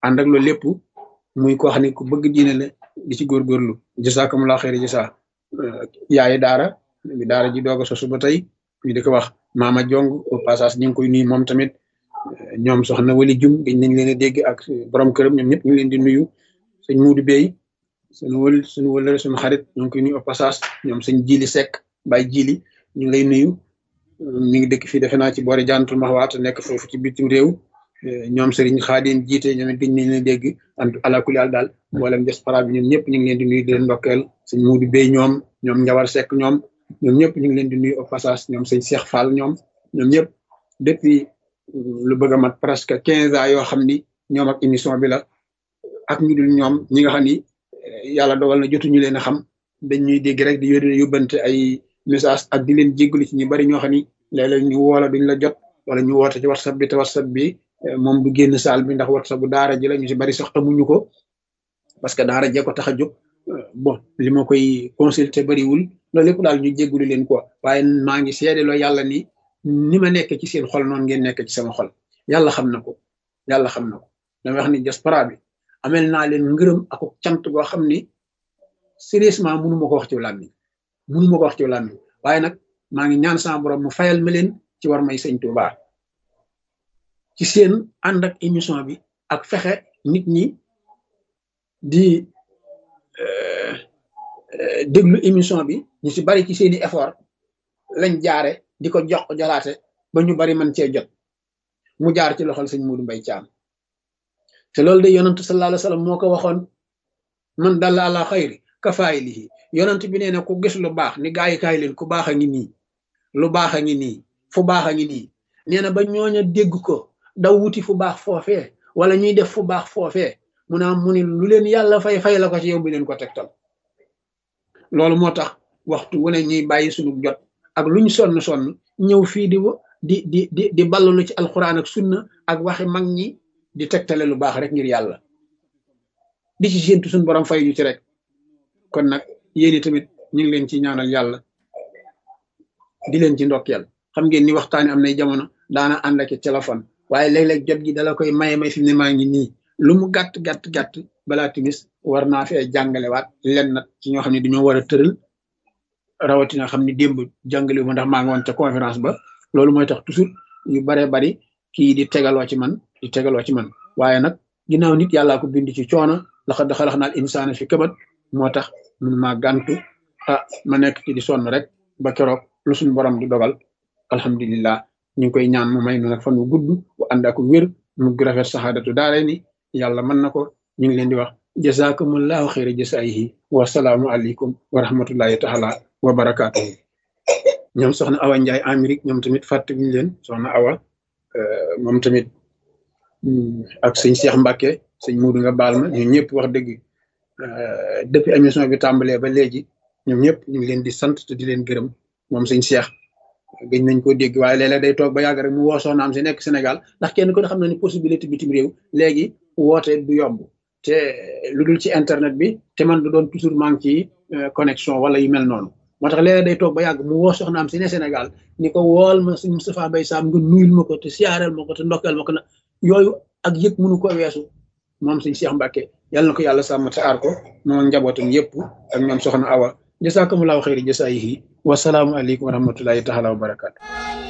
ànd ak loolu lépp muy koo xam ne ku bëgg diine la di ci góorgóorlu jasakumulaa xeeri jasa yaayi daara bi daara ji doog a sosu ba tey ñu di ko wax maama jong au passage ñu ngi koy nuyu moom tamit ñoom soxna wali jum dañ nañ leen a dégg ak borom këram ñoom ñëpp ñu ngi leen di nuyu sëñ muudu bey suñu wël suñu wëlëre suñu xarit ñu ngi koy nuyu au passage ñoom sëñ jili sekk bay jili ñu ngi lay nuyu mi ngi dëkk fii defe naa ci boori jantul maxwaat nekk foofu ci bitim réew ñoom sëriñ xaadim jiite ñoom it dañ nañ leen dégg ant alakuli àl daal mboolem diaspora bi ñoom ñëpp ñu ngi leen di nuyu di leen ndokkeel sëñ muudu bey ñoom ñoom njawar sekk ñoom ñoom ñëpp ñu ngi leen di nuyu au passage ñoom sëñ Cheikh Fall ñoom ñoom ñëpp depuis lu bëgg a mat presque quinze ans yoo xam ni ñoom ak émission bi la ak ñu dul ñoom ñi nga xam ni yàlla dogal na jotuñu leen a xam dañ ñuy dégg rek di yónnee yóbbante ay message ak di leen jéggalu ci ñu bari ñoo xam ni léeg-léeg ñu woola duñ la jot wala ñu woote ci whatsapp bi te whatsapp bi moom du génn saal bi ndax whatsapp bu daara ji la ñu si bari sax amuñu ko parce que daara jee ko tax a jóg bon li ma koy consulter bariwul loolu lépp daal ñu jéggulu leen quoi waaye maa ngi seedeloo yàlla ni ni ma nekk ci seen xol noonu ngeen nekk ci sama xol yàlla xam na ko yàlla xam na ko dama wax ni diaspora bi amel naa leen ngërëm ak cant goo xam ni sérieusement mënu ma ko wax ci làmmiñ mënu ma ko wax ci làmmiñ waaye nag maa ngi ñaan sama borom mu fayal ma leen ci war may sëñ Tuubaa ci seen ànd ak émission bi ak fexe nit ñi di déglu émission bi ñu si bari ci seeni effort lañ jaare di ko jox jolaate ba ñu bari man cee jot mu jaar ci loxol sëñ Muudu Mbay Caam te loolu de yonantu sallallahu alayhi wa sallam moo ko waxoon man dalla ala xayri kafaayilihi yonant bi nee na ku gis lu baax ni gaa yi kaay leen ku baax a ngi nii lu baax a ngi nii fu baax a ngi nii nee na ba ñooña dégg ko daw wuti fu baax foofee wala ñuy def fu baax foofee mu naa mu ni lu leen yàlla fay fay la ko ci yow bi leen ko tegtal loolu moo tax waxtu wu ne ñuy bàyyi suñu jot ak luñ sonn sonn ñëw fii di di di di di ballalu ci alxuraan ak sunna ak waxi mag ñi di tegtale lu baax rek ngir yàlla di ci séentu suñu borom fay ñu ci rek kon nag yéen tamit ñu ngi leen ci ñaanal yàlla di leen ci ndokkeel xam ngeen ni waxtaani am nay jamono daana ànd ak téléphone waaye léeg-léeg jot gi dala koy maye may fi mu ne maa ngi nii lu mu gàtt gàtt gàtt balaa timis war naa fee jàngalewaat len nag ci ñoo xam ne dañoo war a tëral rawatina xam ni démb jàngale wu ma ndax maa ngi woon ca conférence ba loolu mooy tax toujours yu baree bari kii di tegaloo ci man di tegaloo ci man waaye nag ginnaaw nit yàllaa ko bind ci coono laxa daxalax naal insaana fi këbat moo tax mun maa gàntu ah ma nekk ci di sonn rek ba keroog lu suñu borom di dogal alhamdulillah ñu ngi koy ñaan mu may nu nag fan wu gudd bu ànd ak wér mu rafet saxaadatu daare ni yàlla mën na ko ñu ngi leen di wax jazakumullahu xayra jasaayihi wasalaamu aleykum wa rahmatullahi taala wa barakaatuhu ñoom soxna awa njaay amérique ñoom tamit fàttewuñu leen soxna awa moom tamit ak sëñ Cheikh Mbacke sëñ Muudu nga baal ma ñun ñëpp wax dëgg depuis émission bi tàmbalee ba léegi ñoom ñëpp ñu ngi leen di sant te di leen gërëm moom sëñ Cheikh gëj nañ ko dégg waaye léeg-léeg day toog ba yàgg rek mu woo soxnaam si nekk Sénégal ndax kenn ko xam na ni possibilité bitim réew léegi woote du yomb te lu dul ci internet bi te man du doon toujours maa ngi ci connexion wala yu mel noonu moo tax léeg-léeg day toog ba yàgg mu woo soxnaam si ne Sénégal ni ko wool ma sëñ Moustapha Mbaye Sam nga nuyul ma ko te siyaareel ma ko te ndokkeel ma ko na yooyu ak yëg mënu ko weesu moom sëñ Cheikh Mbacke yàlla na ko yàlla sàmm te aar ko moom njabootam yëpp ak ñoom soxna Awa jasakumullahu xayri jasaayihi wasalaamu aleykum wa rahmatullahi taala wa barakatu